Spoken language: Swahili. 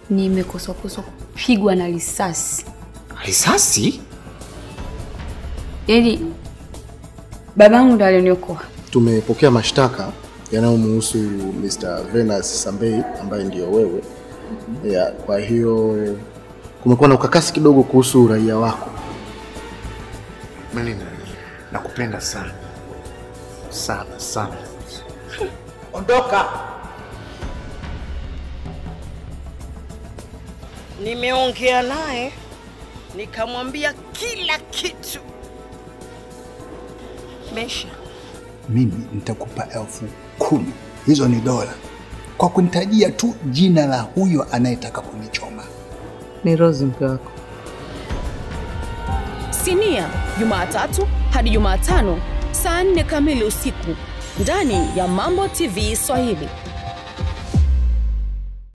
nimekoswakoswa kupigwa na risasi. Risasi? Yaani babangu ndo alioniokoa. Tumepokea mashtaka yanayomhusu Mr. Venus Sambei ambaye ndiyo wewe. Ya, kwa hiyo kumekuwa na ukakasi kidogo kuhusu uraia wako. Mimi nakupenda sana sana sana. Ondoka. Nimeongea naye nikamwambia kila kitu. Mesha, mimi nitakupa elfu kumi. Hizo ni dola kwa kunitajia tu jina la huyo anayetaka kunichoma. Ni Rose mke wako. Sinia Jumatatu hadi Jumatano saa nne kamili usiku ndani ya Mambo TV Swahili.